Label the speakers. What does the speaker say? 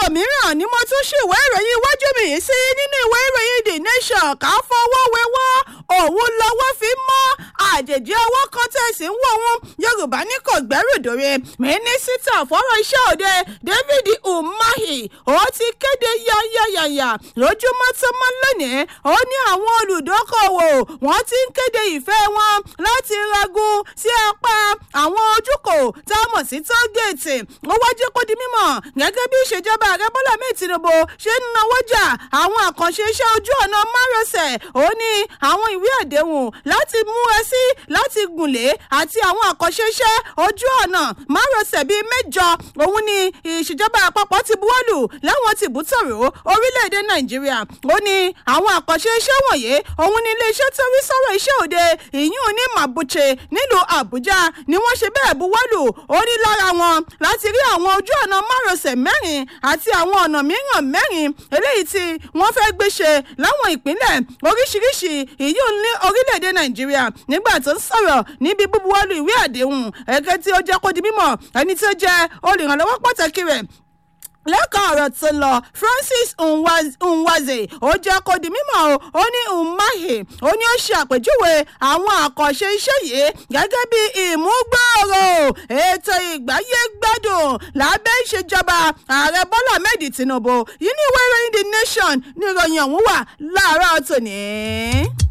Speaker 1: mìíràn ni mo tún ṣì ìwé ìròyìn iwájú mi yìí sí nínú ìwé ìròyìn the nation ká fọwọ́ wẹwọ́ òun lọ́wọ́ fi mọ́ àjèjì ọwọ́ kan tẹ̀sí ń wò wọn yorùbá ní kò gbẹ́rù dòre mínísítà fọ́rọ̀ iṣẹ́ òde david umahi ó ti kéde yáyáyáyà lójúmọ́ tó mọ́ lónìí ó ní àwọn olùdókòwò wọ́n ti ń kéde ìfẹ́ wọn láti ragun sí apá àwọn ojúkò tá a mọ̀ sí tógèètì ó wájú kó di mímọ̀ gẹ́gẹ́ bí ìṣèjọba ààrẹ bọ́lá mi tinubu ṣe ń nawọ́jà àwọn àkànṣe iṣẹ́ ojú ọ̀nà márosẹ̀ ó ní àwọn ìwé àdéhùn láti mú ẹ sí láti gùnlé àti àwọn àkànṣe iṣẹ́ ojú ọ̀nà márosẹ̀ bíi mẹ́jọ òun ni ìṣèjọba àpapọ̀ ti buwọ́lù láwọn tìbútòrò orílẹ̀-èdè nàìjíríà ó ní àwọn àkànṣe iṣẹ́ wọ̀nyí òun ni iléeṣẹ́ tó rí sọ̀rọ̀ iṣẹ́ òde ìyún ní màbúche nílùú àbújá ni wọ́n ṣe bẹ́ẹ̀ buwọ́lù ó ní lára wọn láti rí àwọn ojú ọ̀nà márosẹ̀ mẹ́rin àti àwọn ọ̀nà mìíràn mẹ́rin eléyìí tí wọ́n fẹ́ gbé ṣe láwọn ìpínlẹ̀ oríṣiríṣi ìyún ní orílẹ̀-èdè nàìjíríà nígbà tó ń sọ̀rọ̀ níbi búbuwọ́lù ìwé àdéhùn ẹ̀kẹ́ tí ó jẹ́ kó di mímọ̀ ẹni tó jẹ́ olùrànlọ́wọ́ pàtàkì rẹ̀ lẹ́kọ̀ọ́ ọ̀rọ̀ tó lọ francis nwaze ó jẹ́ kó di mímọ́ o ó ní umahi ó ní ó ṣe àpèjúwe àwọn àkànṣe iṣẹ́ yìí gẹ́gẹ́ bí ìmúgbòòrò ètò ìgbáyé gbádùn lábẹ́ ìṣèjọba ààrẹ bọ́lá ahmed tinubu yìí ní ìwé ìròyìn the nation ní ìròyìn ọ̀hún wà láàárọ̀ tòní.